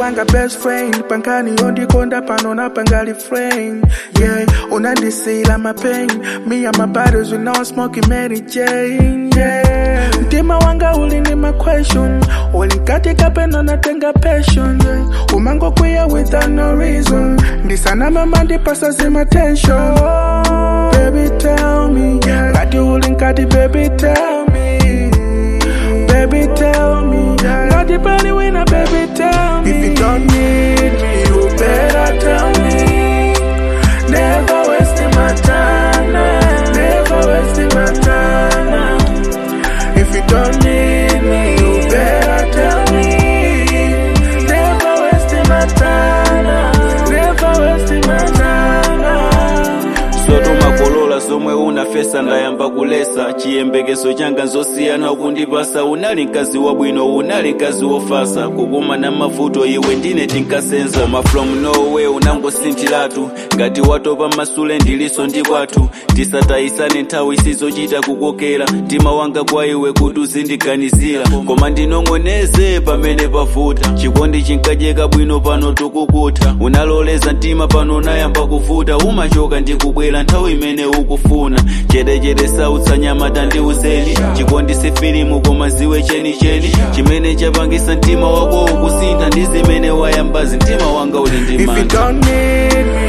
wanga best friend pankani yondikonda pano napangali friend yeah unandisila mapain me and my brothers we now smoking Mary Jane yeah mtima wanga uli ni my question ulinkatika peno natenga passion yeah umango kwiya without no reason ndisana mama ndipasa zima tension baby tell me ngati uli nkati baby tell me baby tell me ngati pali wina baby tell me if you don't need me you better tell me never wasting my time now. never wasting my time now. if you don't need me you better tell me never wasting my time now. never wasting my time now. sotomakolola zomwe unafesa ndayamba kulesa chiyembekezo changa nzosiyana ukundipasa unali mkazi wabwino unali mkazi wofasa kukumana mavuto iwe ndine tinkasenza koma from nowhere unangosinthiratu ngati watopa masule ndiliso ndi kwathu tisatayisane nthawi isizochita kukokera mtima wanga kwa iwe kuti uzindiganizira koma ndinong'oneze pamene pavuta chikondi chinkacheka bwino pano tukukutha unaloleza mtima pano unayamba kuvuta umachoka ndikubwera nthawi imene ukufuna chedechede sautsa nyama tandiuzeni chikondi si filimu koma ziwe chenicheni chimene chapangisa mtima wako ukusintha ndi zimene wayambazi mtima wanga uli ndi If you mantha don't need me,